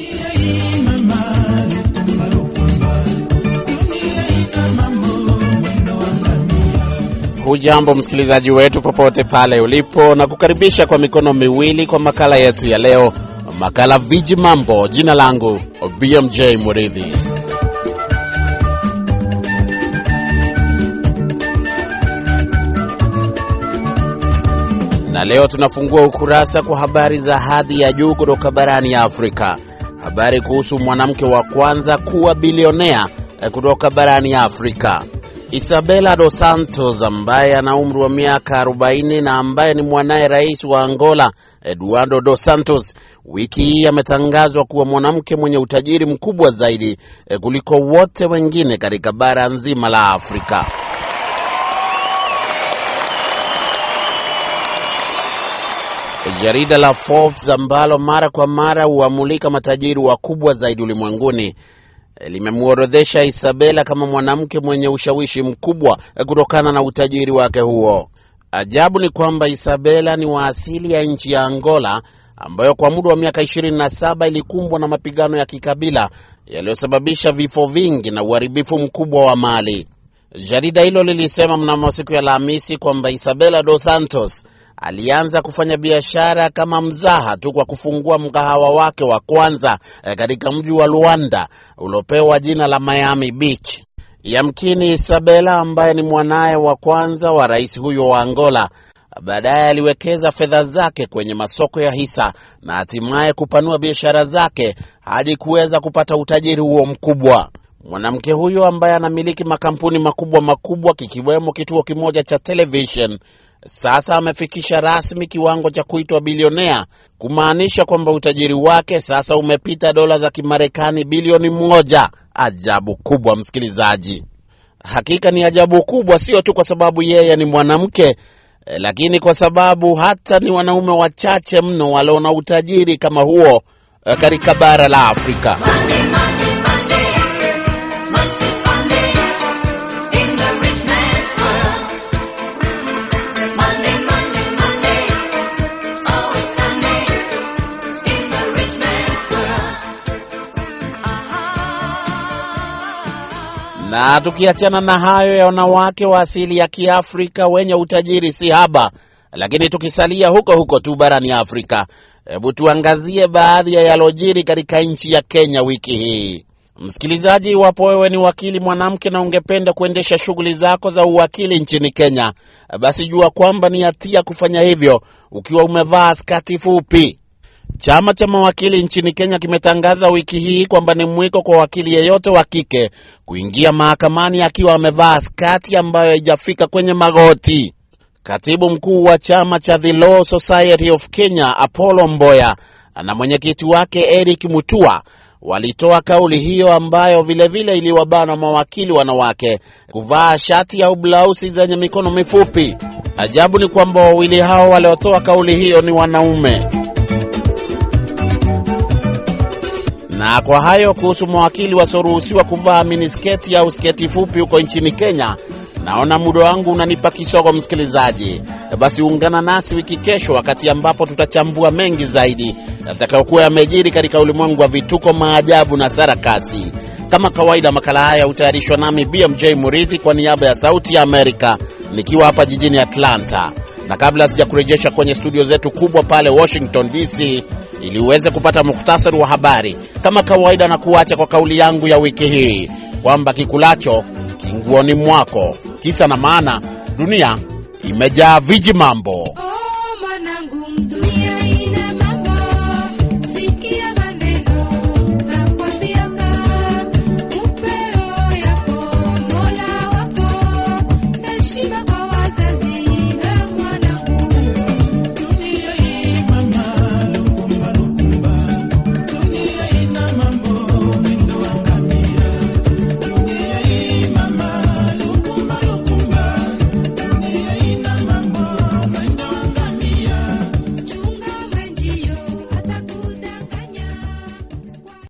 Hujambo msikilizaji wetu popote pale ulipo, na kukaribisha kwa mikono miwili kwa makala yetu ya leo, makala Viji Mambo. Jina langu BMJ Muridhi. Na leo tunafungua ukurasa kwa habari za hadhi ya juu kutoka barani ya Afrika, habari kuhusu mwanamke wa kwanza kuwa bilionea kutoka barani ya Afrika. Isabela dos Santos ambaye ana umri wa miaka 40 na ambaye ni mwanaye rais wa Angola Eduardo dos Santos, wiki hii ametangazwa kuwa mwanamke mwenye utajiri mkubwa zaidi kuliko wote wengine katika bara nzima la Afrika. Jarida la Forbes ambalo mara kwa mara huamulika matajiri wakubwa zaidi ulimwenguni limemworodhesha Isabela kama mwanamke mwenye ushawishi mkubwa kutokana na utajiri wake huo. Ajabu ni kwamba Isabela ni wa asili ya nchi ya Angola ambayo kwa muda wa miaka 27 ilikumbwa na mapigano ya kikabila yaliyosababisha vifo vingi na uharibifu mkubwa wa mali. Jarida hilo lilisema mnamo siku ya Alhamisi kwamba Isabela dos Santos alianza kufanya biashara kama mzaha tu kwa kufungua mgahawa wake wa kwanza katika mji wa Luanda uliopewa jina la Miami Beach. Yamkini Isabela ambaye ni mwanaye wa kwanza wa rais huyo wa Angola, baadaye aliwekeza fedha zake kwenye masoko ya hisa na hatimaye kupanua biashara zake hadi kuweza kupata utajiri huo mkubwa. Mwanamke huyo ambaye anamiliki makampuni makubwa makubwa kikiwemo kituo kimoja cha television sasa amefikisha rasmi kiwango cha kuitwa bilionea, kumaanisha kwamba utajiri wake sasa umepita dola za Kimarekani bilioni moja. Ajabu kubwa, msikilizaji, hakika ni ajabu kubwa, sio tu kwa sababu yeye ni mwanamke, lakini kwa sababu hata ni wanaume wachache mno walio na utajiri kama huo katika bara la Afrika. Monday, Monday, Monday. Must be Monday in the rich man's world. Monday, Monday, Monday. Always Sunday in the rich man's world. Aha. Na tukiachana na hayo ya wanawake wa asili ya Kiafrika wenye utajiri si haba, lakini tukisalia huko huko tu barani Afrika, hebu tuangazie baadhi ya yalojiri katika nchi ya Kenya wiki hii. Msikilizaji, iwapo wewe ni wakili mwanamke na ungependa kuendesha shughuli zako za uwakili nchini Kenya, basi jua kwamba ni hatia kufanya hivyo ukiwa umevaa skati fupi. Chama cha mawakili nchini Kenya kimetangaza wiki hii kwamba ni mwiko kwa wakili yeyote wa kike kuingia mahakamani akiwa amevaa skati ambayo haijafika kwenye magoti. Katibu mkuu wa chama cha The Law Society of Kenya Apollo Mboya na mwenyekiti wake Eric Mutua walitoa kauli hiyo ambayo vilevile iliwabana mawakili wanawake kuvaa shati au blausi zenye mikono mifupi. Ajabu ni kwamba wawili hao waliotoa kauli hiyo ni wanaume. Na kwa hayo kuhusu mawakili wasioruhusiwa kuvaa minisketi au sketi fupi huko nchini Kenya, naona muda wangu unanipa kisogo, msikilizaji. Basi ungana nasi wiki kesho, wakati ambapo tutachambua mengi zaidi yatakayokuwa yamejiri katika ulimwengu wa vituko, maajabu na sarakasi. Kama kawaida, makala haya hutayarishwa nami BMJ Muridhi kwa niaba ya Sauti ya Amerika, nikiwa hapa jijini Atlanta. Na kabla sijakurejesha kwenye studio zetu kubwa pale Washington DC ili uweze kupata muktasari wa habari, kama kawaida, na kuacha kwa kauli yangu ya wiki hii kwamba kikulacho kinguoni mwako. Kisa na maana, dunia imejaa viji mambo. Oh, mwanangu, dunia ina mambo. Sikia maneno nakwambiaka. Upeo yako Mola wako. Heshima kwa wazazi